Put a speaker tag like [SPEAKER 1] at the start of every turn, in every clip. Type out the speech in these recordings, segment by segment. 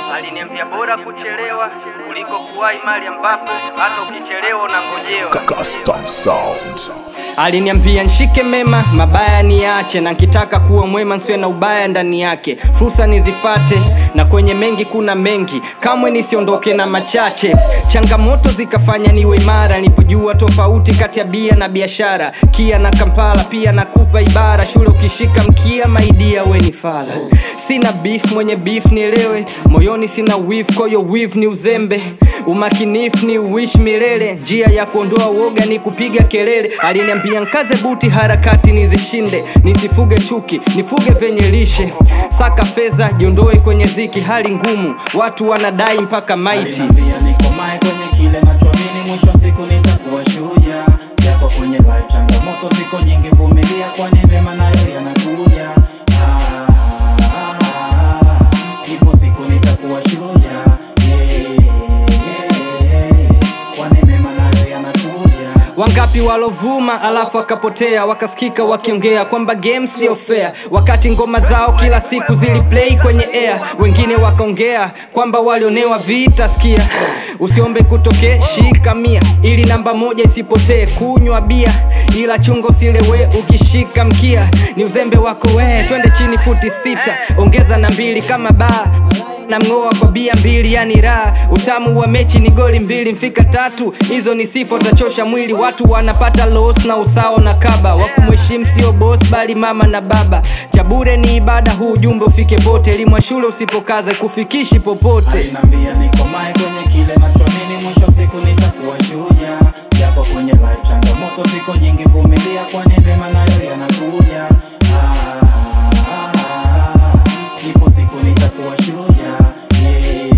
[SPEAKER 1] Aliniambia bora kuchelewa kuliko kuwahi mali ambapo hata ukichelewa unangojewa.
[SPEAKER 2] Custom Sound.
[SPEAKER 3] Aliniambia nshike mema, mabaya niache, na nkitaka kuwa mwema nsiwe na ubaya ndani yake. Fursa nizifate, na kwenye mengi kuna mengi, kamwe nisiondoke na machache. Changamoto zikafanya niwe imara, nilipojua tofauti kati ya bia na biashara. Kia na Kampala pia nakupa ibara, shule ukishika mkia, maidia we ni fala. Sina beef, mwenye beef nielewe, moyoni sina wif, koyo wif ni uzembe umakinifu ni uishi milele, njia ya kuondoa uoga ni kupiga kelele. Aliniambia nkaze buti, harakati nizishinde, nisifuge chuki, nifuge venye lishe. Saka fedha, jiondoe kwenye ziki, hali ngumu, watu wanadai mpaka maiti.
[SPEAKER 4] Aliniambia nikomae kwenye kile nachoamini, mwisho wa siku nitakuwa shujaa. Japo kwenye life changamoto ziko nyingi, vumilia, kwani mema nayo yanakuja. Ah, ah, ah, ipo siku nitakuwa shujaa. Yeah, yeah, kwani mema nayo yanakuja.
[SPEAKER 3] Wangapi walovuma alafu wakapotea, wakasikika wakiongea kwamba game sio fair, wakati ngoma zao kila siku ziliplay kwenye air. Wengine wakaongea kwamba walionewa vita. Sikia, usiombe kutokee, shika mia ili namba moja isipotee. Kunywa bia ila chungo silewe, ukishika mkia ni uzembe wako we. Twende chini futi sita, ongeza na mbili kama baa na mng'oa kwa bia mbili, yani raha. Utamu wa mechi ni goli mbili, mfika tatu, hizo ni sifa, utachosha mwili. Watu wanapata loss na usao na kaba, wakumheshimu sio boss bali mama na baba. Cha bure ni ibada, huu ujumbe ufike pote. Elimu ya shule usipokaze kufikishi popote.
[SPEAKER 4] Aliniambia nikomae kwenye kile nachoamini, mwisho wa siku nitakuwa shujaa. Japo kwenye life changamoto ziko nyingi, vumilia, kwani mema nayo yanakuja. Ah, ah, ah, ipo siku nitakuwa shujaa. Yeah,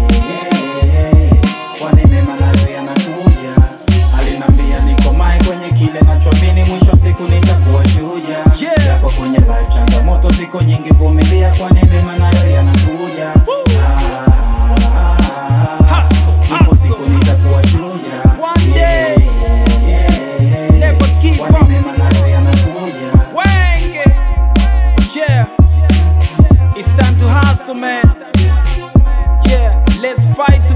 [SPEAKER 4] yeah, kwani mema nayo yanakuja. Aliniambia nikomae kwenye kile nachoamini, mwisho wa siku nitakuwa shujaa. Japo kwenye life changamoto ziko nyingi, vumilia, kwani mema nayo yanakuja. Ah, ah, ah, ipo siku nitakuwa shujaa. Yeah, yeah, kwani mema nayo yanakuja.
[SPEAKER 5] Wenge. Yeah. It's time to hustle, man. Yeah. Let's fight